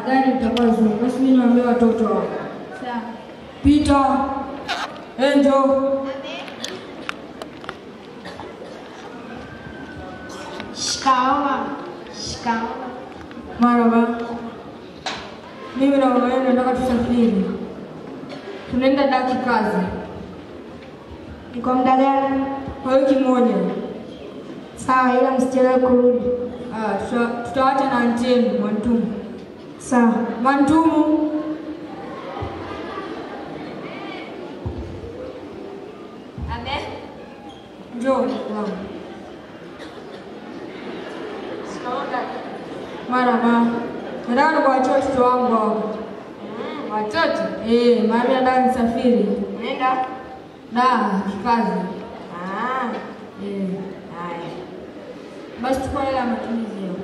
gari litakuwa zuri. Basi mimi niwaambie watoto hao. Sawa. Peter, Angel, Shikamoo. Shikamoo. marhaba. Mimi na mama yenu nataka tusafiri. Tunaenda daki kazi Ni kwa muda gani? kwa wiki moja. Sawa, ila msichelewe kurudi. Ah, tuta- tutaacha na anti yenu Mwantumu. Sawa. Mwantumu, Abe? njoo wangu. Shikamoo kaka. Marhaba. Nataka nikuachie watoto wangu hao. Mm, watoto. Eh, mami nataka nisafiri. Unaenda? Da, kikazi. Ah, Eh. haya. Basi chukua hela ya matumizi yao.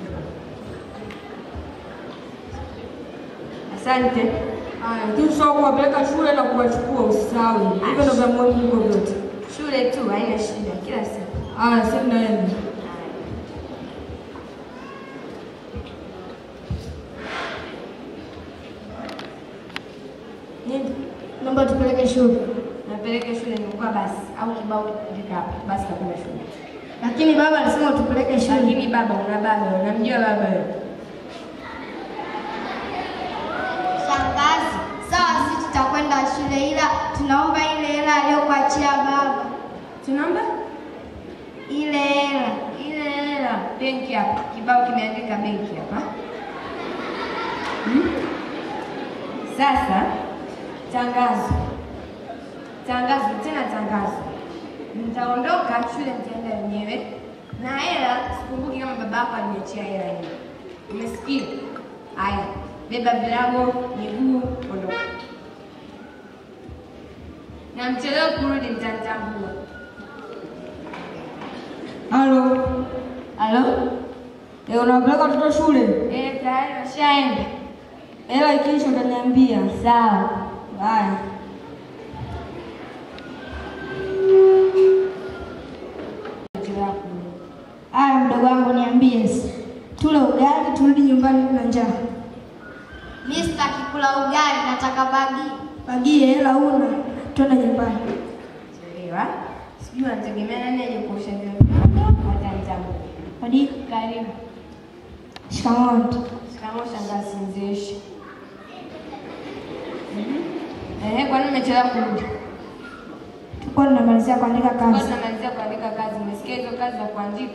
Asante. Haya, lakini usisahau kuwapeleka shule na kuwachukua usisahau. Hivyo ndio vya muhimu kuliko vyote. Shule tu haina shida kila siku. Haya, sisi naenda. Nini? Naomba tupeleke shule. Napeleke shule nilikuwa basi au kibao kipeleka hapa. Basi kapenda shule. Lakini baba alisema tupeleke shule. Lakini baba una baba, unamjua baba wewe. Shangazi, sawa, sisi tutakwenda shule, ila tunaomba ile hela aliyokuachia baba, Tunaomba ile hela. ile hela benki hapa. Kibao kimeandika benki hapa. Hmm? Sasa tangazo. Tangazo tena tangazo. Nitaondoka shule nitaenda wenyewe. Na hela sikumbuki kama baba yako aliniachia hela hiyo. Umesikia? Haya, beba virago, miguu, ondoka. Na mchelewe kurudi mtanitambua. Halo. Halo? Eh, unawapeleka watoto shule? Eh, tayari washaenda. Hela ikiisha utaniambia. Sawa. Haya. Aya, mdogo wangu niambie. Tule ugali turudi nyumbani na njaa. Mi sitaki kula ugali, nataka bagi. Bagie hela una. Twende nyumbani. Chelewa. Sijui anategemea nani aje kuosha vyombo. Hata nitamu. Hadi Karibu. shikamoo. aunty. Shikamoo shangazi mzeeshi. Eh, kwani umechelewa kurudi? Tulikuwa tunamalizia kuandika Kwa kazi. tunamalizia kuandika kazi. Umesikia hizo kazi za kuandika?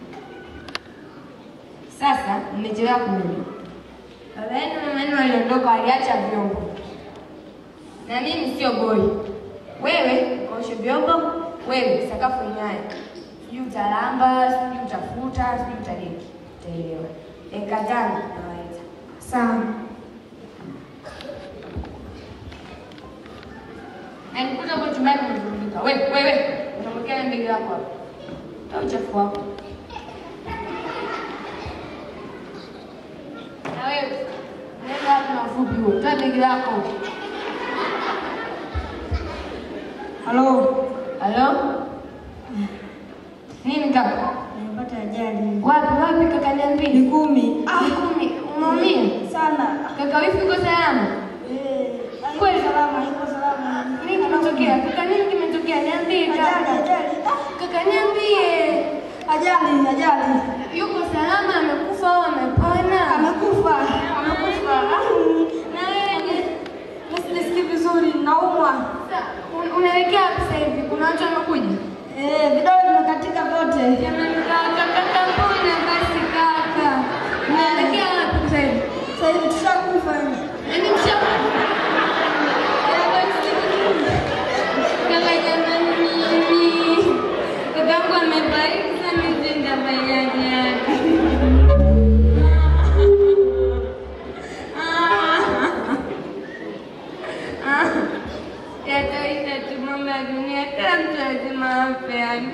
Sasa mmechelewa kurudi. Baba yenu na mama yenu waliondoka, waliacha vyombo, na mimi sio boy. Wewe kaoshe vyombo, wewe sakafu ing'ae, sijui utalamba, sijui utafuta, sijui utadeki, utaelewa. Dakika tano nawaita. Sawa. Na nikuta huko chumbani umevurugika. Wewe, wewe, unamwekea na begi lako hapo. Toa uchafu wako. Na wewe, nenda hapo na ufupi huo. Toa begi lako. Halo. Halo? Nini kaka? Nimepata ajali. Wapi wapi kaka niambie. Mikumi. Ah, kumi. Umeumia? Sana. Kaka wifi uko salama? Eh, Kweli? haiko salama, haiko salama. Nini kimetokea? Kaka nini kimetokea? Niambie Ajali, kaka. ajali. Kaka niambie. Ajali, ajali. Yuko salama amekufa au amepona? Amekufa. Amekufa. Na wewe Nisisikii vizuri, naumwa. sasa un- unaelekea wapi sasa hivi? Kuna watu wamekuja? Eh, vidole vimekatika vyote. Jamani kaka, kaka mbona basi kaka? Unaelekea wapi sasa hivi? Sasa hivi tushakufa. Yaani msha Kaka jamani mimi. Kakangu amebariki sana nitenda bayaji yake. Yataisha tu mambo ya dunia, kila mtu lazima afe yani.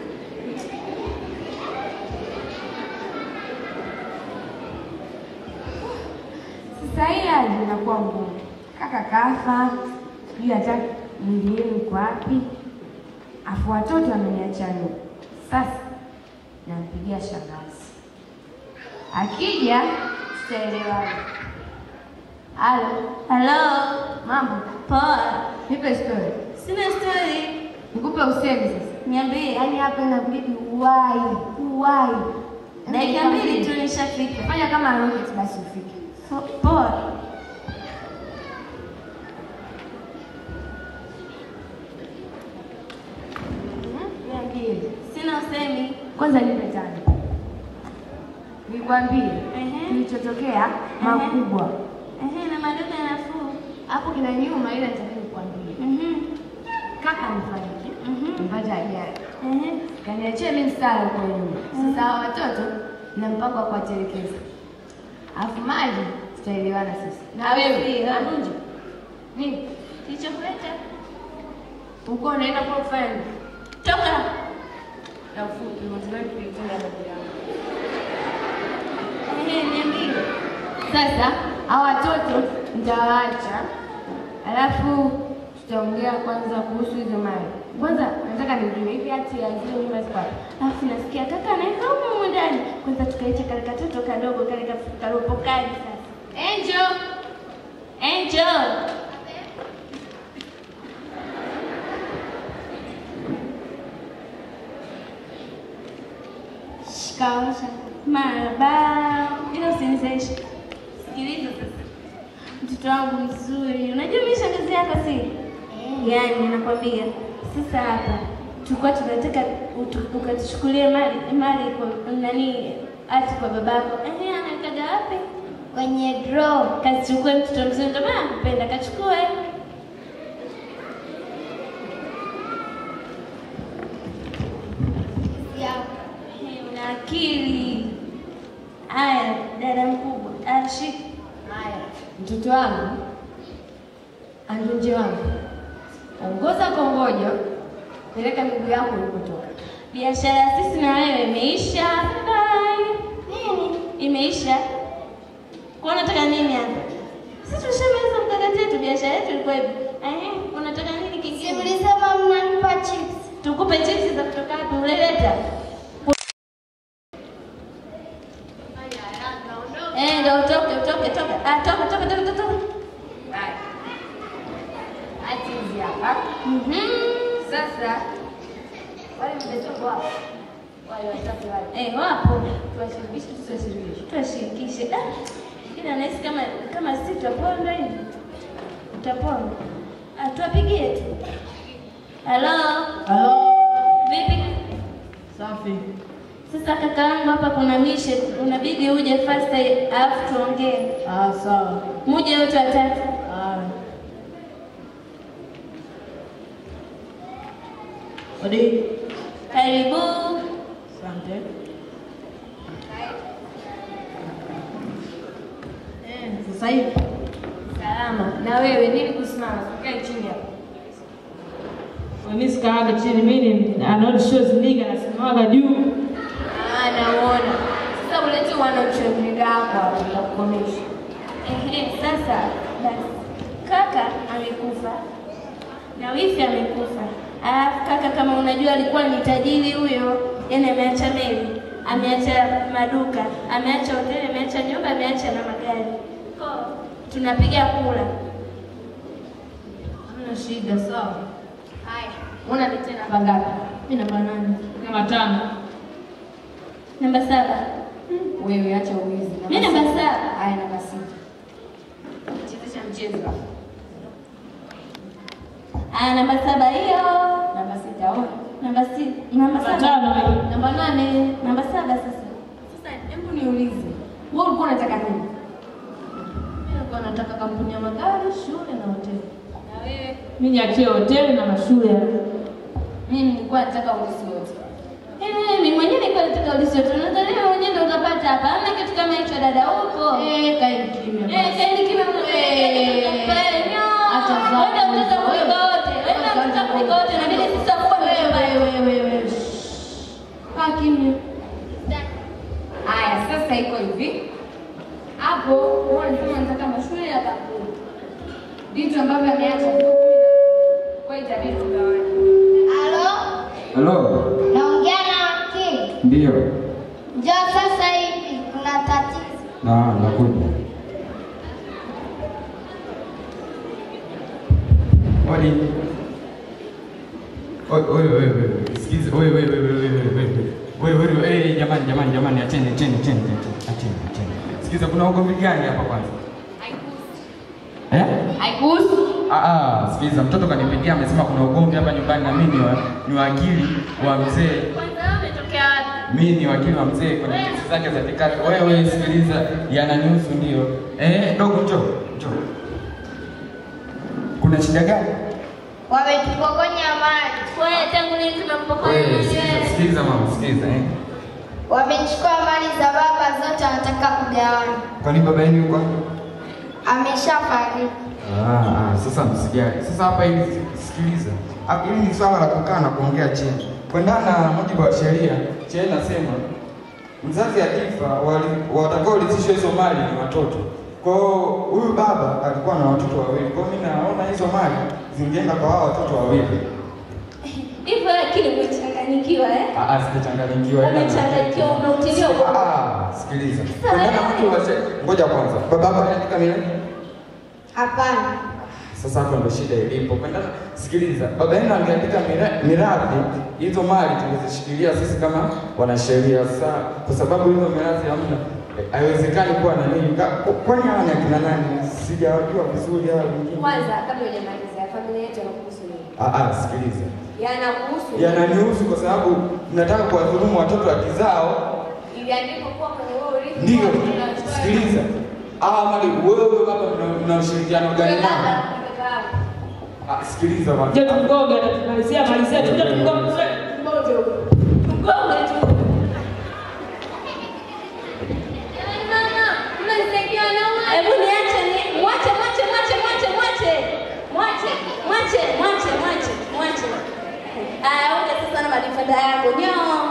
Sasa hii hali inakuwa ngumu. Kaka kafa, sijui hata mwili yenu uko wapi, afu watoto wameniacha nyuma. Sasa nampigia shangazi, akija tutaelewana. Halo, Halo, mambo? poa. Nipe story. Sina story. Nikupe usemi sasa. Niambie. Yaani hapa inabidi uwai, uwai. Dakika mbili tu nishafika. Fanya kama rocket basi ufike. Po- Poa. Niambie. Sina usemi. Kwanza nipe tano. Nikwambie Ehe. kilichotokea makubwa. Ehe, na madogo nafuu. Hapo kina nyuma ile nitakuja kukwambia. Mhm. Kaka amefariki. Mhm. Mpata ajali. Ehe. Kaniachia mimi msala huko nyuma. Sasa hawa watoto na mpango wa kuwatelekeza. Alafu maji tutaelewana sisi. Na wewe Anunja. Nini? Kilichokuleta? Uko unaenda kwa kufanya nini? Toka. Na ufupi mwanzo tulitenda babu yangu. Ehe, niambie. Sasa hawa watoto nitawaacha, alafu tutaongea kwanza kuhusu hizo mali. Kwanza nataka nijue hivi hati ya zile nyumba ziko wapi? Alafu nasikia kaka anaeka huko humo ndani. Kwanza tukaicha kale katoto kadogo kale ka- karopokaji sasa. Angel, Angel. Shikamoo. Maraba. Ila usinizeshe. Sikiliza sasa. Mtoto wangu mzuri. Unajua mimi shangazi yako si? Yaani nakwambia. Sasa hapa tulikuwa tunataka utu- ukatuchukulie mali mali kwa nani ati kwa babako. Ehe, anakaga wapi? Kwenye draw. Kachukue mtoto mzuri ndio maana nakupenda. Kachukue. Ehe, Una akili. Aya, dada mkubwa. Ashiki. haya mtoto wangu Andunje wangu, ongoza kongojo, peleka miguu yako ulipotoka. Biashara ya sisi na wewe imeisha. Bye. Nini? Imeisha. Kwa unataka nini hapa? Sisi tushamaliza mkakati wetu, biashara yetu ilikuwa hivi. Ehe, unataka nini Si kingine? mlisema mnanipa chips? Tukupe chipsi za kutoka wapi? Uleleta. Eh, ndio utoke, utoke, toka. Ah, toka, toka, toka, toka. toka. Hati hizi hapa. Mhm. Sasa wale mtoto wao wale watatu wale Eh, wapo. tuwashirikishe, tusiwashirikishe. Tuwashirikishe. Ah, ila nahisi kama kama si tutapondwa hivi. Tutapondwa. Ah, tuwapigie tu. Halo. Halo, Vipi? safi. Sasa kaka yangu hapa kuna mishe, unabidi uje fast alafu tuongee. Ah, sawa. Muje wote watatu. Ah. Odi. Karibu. Asante. Eh, sasa hivi Salama. Na wewe nini kusimama? Kae chini hapo. mimi sikaaga chini, mimi anaona show ziliga nasimamaga juu. Ah, naona. Sasa ulete wana uchemliga wako hapo nitakukomesha. Ehe, sasa basi. Kaka amekufa. Na wifi amekufa. Alafu kaka kama unajua alikuwa ni tajiri huyo, yaani ameacha meli, ameacha maduka, ameacha hoteli, ameacha nyumba, ameacha na magari. Ko, tunapiga kula. Hamna shida, sawa. Haya. Una nite namba ngapi? Mimi namba nane. Kama tano. Namba saba. Wewe acha uwizi. Mimi namba saba. Haya namba sita. Chezesha mchezo hapo. Ah, namba saba hiyo. Namba sita ona. Namba si, namba Namba saba. tano hiyo. Namba nane. Namba saba sasa. Sasa hebu niulize. Wewe ulikuwa unataka nini? Mimi nilikuwa nataka kampuni ya magari, shule na hoteli. Na wewe? Mimi niachie hoteli na mashule. Mimi nilikuwa nataka ulisi wote. Eh, mimi mwenyewe nilikuwa nataka ulisi yote. Nadhani wewe mwenyewe ndio utapata hapa. Hamna kitu kama hicho dada huko. Eh, kaeni kimya. Eh, kaeni kimya mnafanya. Acha zao. Wenda mtoto kuliko wote. Wenda mtoto kuliko wote. Inabidi sisi wakubwa ndio tubaki. Wewe wewe. Kaa kimya. Haya, sasa iko hivi. Hapo huwa unasema nataka mashule ya kampuni. Vitu ambavyo ameacha kwa hiyo itabidi tugawane. Halo? Halo, Naongea na wakili. ndio. Njoo sasa hivi kuna tatizo. Naam. nakuja. Odi. Oi, oi, oi, oi, sikiza, oi, oi, oi, oi, oi, oi, oi, oi, oi, eh, jamani, jamani, jamani, acheni, acheni, acheni, acheni, acheni. Sikiza, kuna ugomvi gani hapa kwanza? Eh? Haikuhusu. Ah, ah, sikiza, mtoto kanipigia amesema kuna ugomvi hapa nyumbani na mimi ni wa- ni wakili wa mzee. Kwanza wewe umetokea wapi? Mimi ni wakili wa mzee kwenye kesi zake za kikati. Wewe sikiliza, yananihusu ndio. Eh, dogo njoo, njoo. Kuna shida gani? Wametupokonya mali, Wewe tangu lini tumempokonya Wewe mwenyewe? sikiliza, sikiliza mama, sikiliza eh. wamechukua mali za baba zote, wanataka kugawana. Kwani baba yenu yuko? wapi? Ameshafariki. Ah, ah, sasa msijali. Sasa hapa hili sikiliza. Hapa hili ni swala la kukaa na kuongea chini. Kuendana na mujibu wa sheria, sheria inasema mzazi akifa wali- watakaorithishwa hizo mali ni watoto. Kwa hiyo huyu baba alikuwa na watoto wawili. Kwa hiyo mimi naona hizo mali zingeenda kwa hao watoto wawili. Hivyo akili umechanganyikiwa eh? Ah, ah, sijachanganyikiwa. ila- Umechanganyikiwa, umeutilia Ah, ah, sikiliza. Kuendana na mujibu wa sheria. Ngoja kwanza. Baba hapa anaandika mimi. Hapana, Sasa hapo ndo shida ilipo. Kwenda sikiliza, baba yenu angeandika mira- mirathi, hizo mali tungezishikilia sisi kama wanasheria. Sasa kwa sababu hizo mirathi hamna, eh, haiwezekani kuwa na nini. Ka- Kwani hawa ni akina nani? Sijawajua vizuri hawa wengine. Kwanza kabla hujamalizia familia yetu yanakuhusu nini? Ah, ah, sikiliza, Yanakuhusu. yananihusu kwa sababu nataka kuwadhulumu watoto wa kizao. Iliandikwa kuwa kwenye huo urithi. Ndio, wa tunatoa- sikiliza, hawa mali wewe baba mna- mna ushirikiano gani nao? Ah, sikiliza bwana. Je, tumgonge atatumalizia malizia tuje tumgonge. Mgonge tu. Hebu niache ni mwache mwache mwache mwache mwache. Mwache mwache mwache mwache mwache. Aya, uje sasa na madifada yako. Nyoo.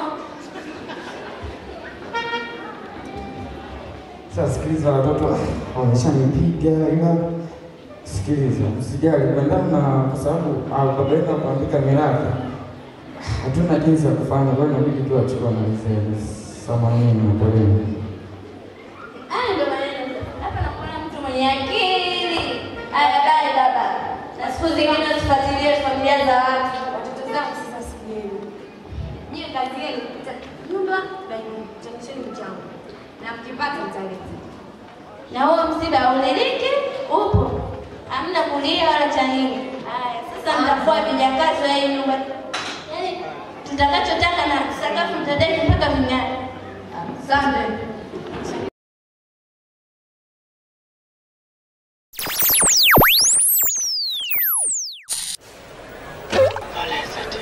Sasa sikiliza, watoto wameshanipiga, ila sikiliza, msijali kuendana na kwa sababu ah, baba yenu kuandika mirathi, hatuna jinsi ya kufanya, kwa hiyo inabidi tu achukue mali zenu. Samanini na poleni. Haya ndio maneno. Hapa nakuona mtu mwenye akili. Aya, dai baba. Na siku zingine usifuatilie familia za watu. Watoto zangu sasa sikieni. Nyie kazi yenu kupita nyumba na nyumba. Changisheni mchango. Na mkipata mtaleta. Na huo msiba uliliki upo. Hamna kulia wala cha nini. Haya, sasa mtakuwa vijakazi wa hii nyumba. Yaani tutakachotaka na sakafu mtadai mpaka ving'are. Asante. Olha essa